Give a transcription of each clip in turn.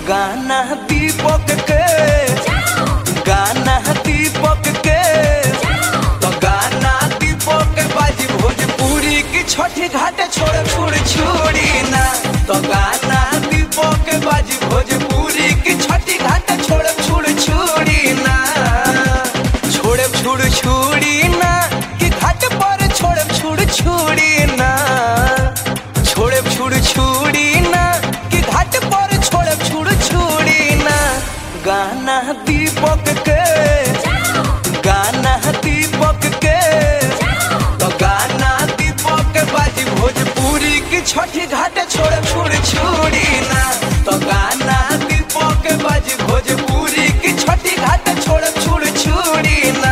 गाना दीपक के गाना दीपक के तो गाना दीपक के बाजी भोजपुरी की छठी घाट छोड़ छोड़ छोड़ी ना तो गाना दीपक के बाजी भोजपुरी की छठी घाट छोड़ छोड़ छोड़ी ना छोड़ छोड़ छोड़ी ना कि घाट पर छोड़ छोड़ छोड़ी ना छोड़ छोड़ छोड़ी ना कि घाट पर छोड़ छोड़ छोड़ी ना गाना दीपक के गाना दीपक के तो गाना दीपक के बाजी भोजपुरी की छठी घाट छोड़ छोड़ छोड़ी ना तो गाना दीपक के बाजी भोजपुरी की छठी घाट छोड़ छोड़ छोड़ी ना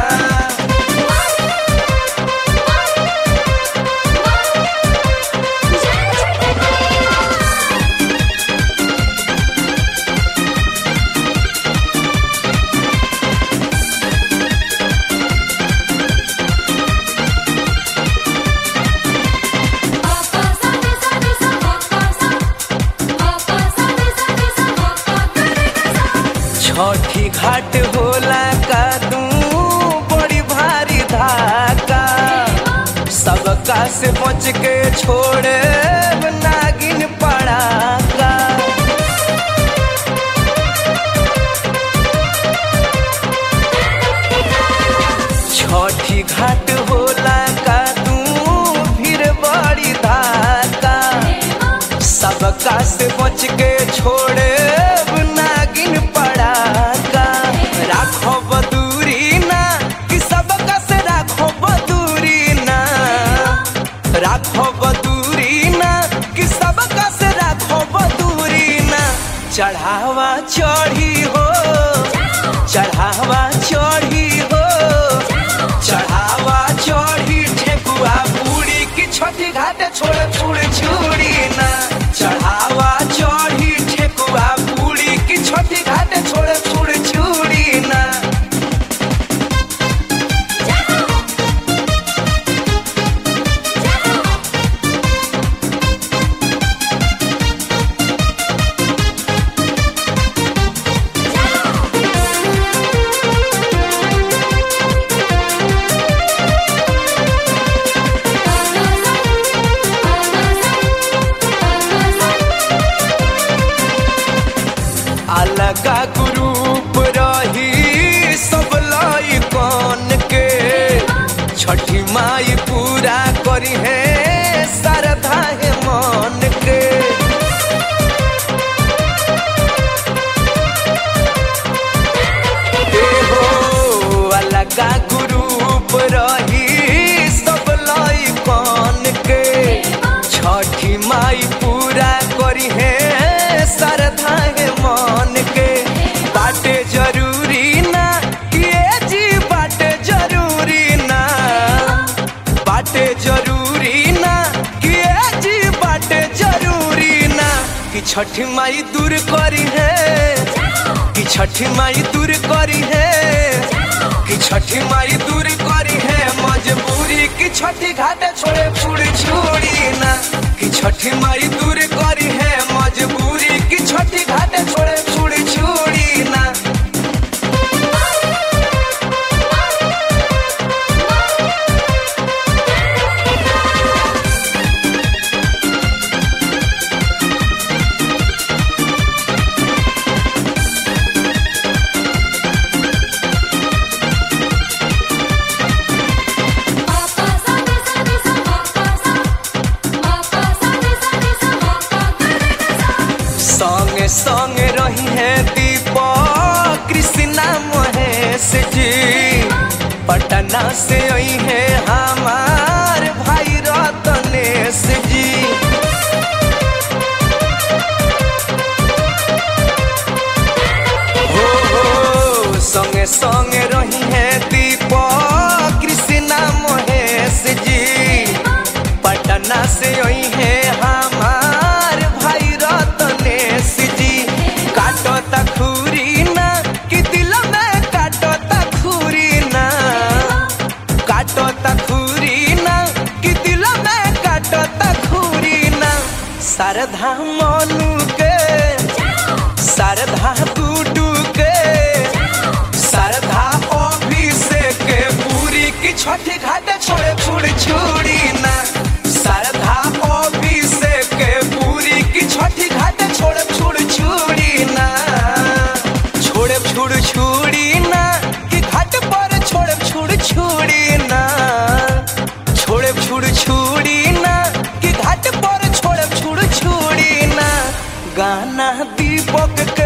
छठी घाट होला का तू बड़ी भारी धाका सबका से बच के छोड़े नागिन पड़ाका छठी घाट होला का तू फिर बड़ी धाका सबका से बच के छोड़े नागिन पड़ाका राखो बदूरी ना कि सबका से राखो बदूरी ना राखो बदूरी ना कि सबका से राखो बदूरी ना चढ़ावा चढ़ी हो चढ़ावा चढ़ी हो चढ़ावा चढ़ी ठेकुआ पूरी की छठी घाट छोड़ छोड़ छोड़ी ना चढ़ावा चढ़ी ठेकुआ पूरी की छठी घाट छोड़ छोड़ छोड़ी ना अलगा ग्रुप रही सब लाई कौन के छठी माई पूरा करी है श्रद्धा है मन के ए हो अलगा ग्रुप रही सब लाई कौन के छठी माई पूरा करी है श्रद्धा है मन के बाटे जरूरी ना कि ए जी बाटे जरूरी ना बाटे जरूरी ना कि ए जी बाटे जरूरी ना कि छठी माई दूर करी है कि छठी माई दूर करी है कि छठी माई दूर करी है मजबूरी कि छठी घाट छोड़े छुड़ी छुड़ी ना कि छठी माई दूर करी है मजबूरी कि छठी घाट छोड़े छुड़ी छुड़ी ना संगे संगे रही है दीपक कृष्णा महेश जी पटना से आई है हमार भाई रतनेश जी हो हो संगे संगे रही है दीपक कृष्णा महेश जी पटना से आई है हमार भाई रतनेश जी काटो तखूरी ना कि दिल में काटो तखूरी ना काटो तखूरी ना कि दिल में काटो तखूरी ना शारदा मनु के गाना दीपक के